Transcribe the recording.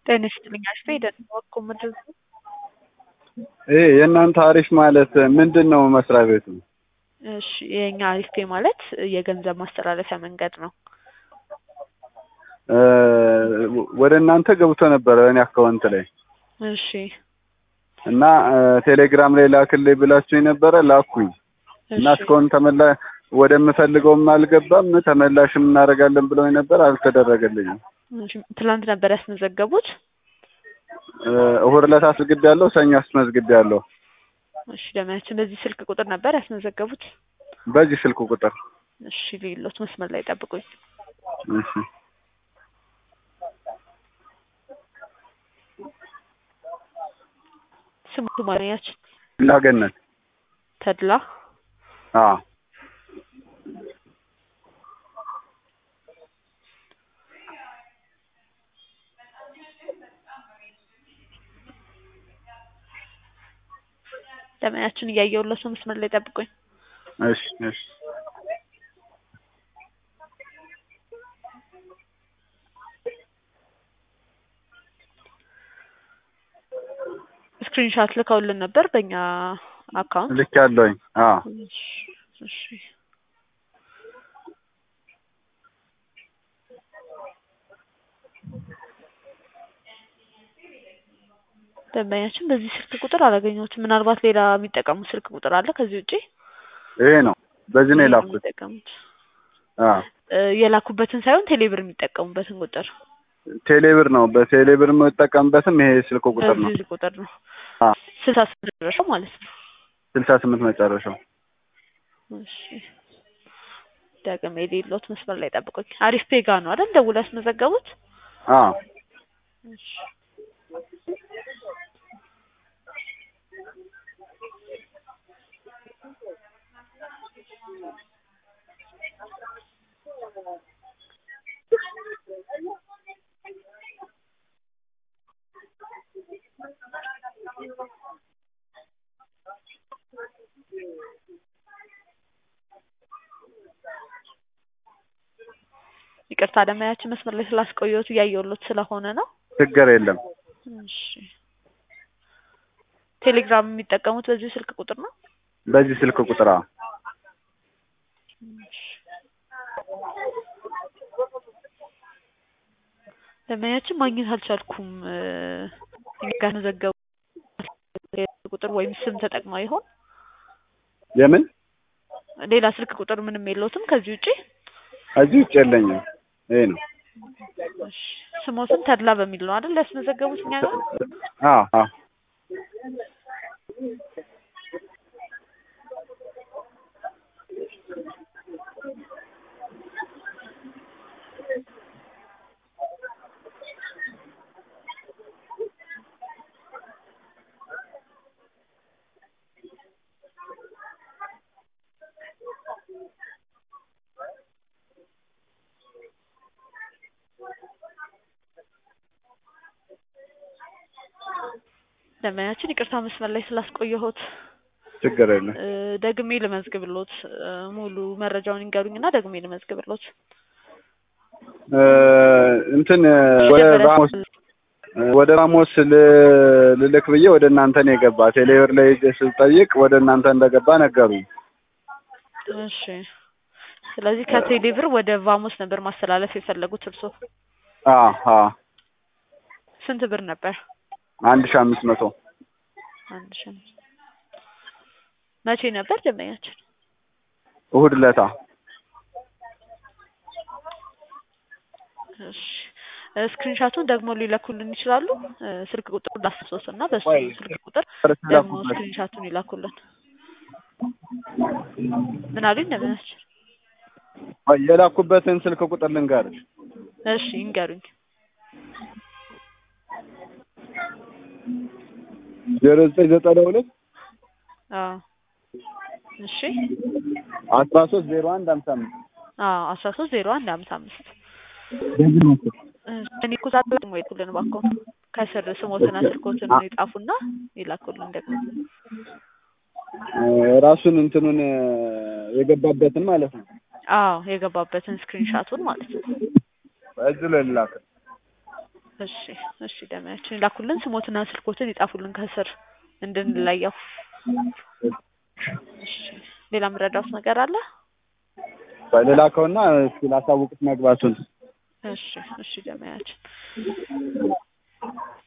ጤና ይስጥልኝ አሽቴ ደህና ዋልኩ ምድር ይሄ የእናንተ አሪፍ ማለት ምንድን ነው መስሪያ ቤቱ? እሺ የኛ አሪፍ ፔ ማለት የገንዘብ ማስተላለፊያ መንገድ ነው። እ ወደ እናንተ ገብቶ ነበረ እኔ አካውንት ላይ እሺ እና እ ቴሌግራም ላይ ላክልኝ ብላችሁኝ ነበረ ላኩኝ እና እሺ እስካሁን ተመላ ወደምፈልገውም አልገባም ተመላሽም እናደርጋለን ብለውኝ ነበር አልተደረገልኝም። እሺ፣ ትላንት ነበር ያስመዘገቡት? እ እሑድ ዕለት አስመዝግቤያለሁ፣ ሰኞ አስመዝግቤያለሁ። እሺ ደህናችን በዚህ ስልክ ቁጥር ነበር ያስመዘገቡት? በዚህ ስልክ ቁጥር እሺ ሌሎት መስመር ላይ ጠብቁኝ። እሺ ስሙቱ ማንኛችን ላገነት ተድላ አ ደመያችን እያየሁለት ነው። መስመር ላይ ጠብቁኝ። እሺ እሺ ስክሪንሻት ልከውልን ነበር በእኛ አካውንት። ልክ ያለውኝ አ እሺ እሺ ደንበኛችን በዚህ ስልክ ቁጥር አላገኘሁትም። ምናልባት ሌላ የሚጠቀሙት ስልክ ቁጥር አለ ከዚህ ውጪ? ይሄ ነው በዚህ ነው ይሄን የላኩት። የሚጠቀሙት አ እ የላኩበትን ሳይሆን ቴሌብር የሚጠቀሙበትን ቁጥር ቴሌብር ነው በቴሌብር የምጠቀምበትም ይሄ ስልክ ቁጥር ነው። በዚህ ቁጥር ነው አ ስልሳ ስምንት ደረሰው ማለት ነው። ስልሳ ስምንት መጨረሻው እሺ ደግሜ የሌሎት መስመር ላይ ጠብቁኝ። አሪፍ ፔጋ ነው አይደል ደውለው ያስመዘገቡት? አ እሺ ይቅርታ ደመያችን መስመር ላይ ስላስቆየሁት እያየሁሎት ስለሆነ ነው። ችግር የለም። እሺ ቴሌግራም የሚጠቀሙት በዚህ ስልክ ቁጥር ነው? በዚህ ስልክ ቁጥር አ እሺ ደመያችን ማግኘት አልቻልኩም። እ እኛ ጋር መዘገቡ ቁጥር ወይም ስም ተጠቅመው ይሆን? የምን ሌላ ስልክ ቁጥር ምንም የለውትም ከዚህ ውጪ? እዚህ ውጭ የለኝም። ይሄ ነው። እሺ ስሞትን ተድላ በሚል ነው አይደል ያስመዘገቡት እኛ ጋር? አ አ ደመያችን ይቅርታ መስመር ላይ ስላስቆየሁት ችግር የለም። እ ደግሜ ልመዝግብሎት እ ሙሉ መረጃውን ይንገሩኝና ደግሜ ልመዝግብሎት። እ እንትን ወደ ራሞስ ወደ ራሞስ ል- ልልክ ብዬ ወደ እናንተ ነው የገባ። ቴሌብር ላይ ሄጄ ስጠይቅ ወደ እናንተ እንደገባ ነገሩኝ። እሺ ስለዚህ ከቴሌ ብር ወደ ቫሞስ ነበር ማስተላለፍ የፈለጉት እርስዎ? አ አ ስንት ብር ነበር? አንድ ሺህ አምስት መቶ አንድ ሺህ አምስት መቼ ነበር ደንበኛችን? እሑድ ዕለታ እሺ ስክሪንሻቱን ደግሞ ሊለኩልን ይችላሉ? እ ስልክ ቁጥሩ ላስታውስ እና በሱ ቆይ፣ ስልክ ቁጥር ደግሞ ስክሪንሻቱን ይላኩልን። ምን አሉኝ ደንበኛችን? ቆይ፣ የላኩበትን ስልክ ቁጥር ልንገርሽ። እሺ ይንገሩኝ። ዜሮ ዘጠኝ ዘጠና ሁለት አዎ እሺ አስራ ሶስት ዜሮ አንድ ሀምሳ አምስት አዎ አስራ ሶስት ዜሮ አንድ ሀምሳ አምስት በዚህ ነው እኮ። እኔ እኮ ዛሬ ደግሞ ይልኩልን እባክዎ ከስር ስሞትና ስልኮትን ይጻፉና ይላኩልን ደግሞ እ ራሱን እንትኑን እ የገባበትን ማለት ነው። አዎ የገባበትን ስክሪንሻቱን ማለት ነው። እዚሁ ላይ ልላክ። እሺ እሺ ደመያችን ላኩልን ስሞትና ስልኮትን ይጻፉልን ከስር እንድንለየው እሺ ሌላ የምረዳውት ነገር አለ ሌላ ከሆነ እስኪ ላሳውቅት መግባቱን እሺ እሺ ደመያችን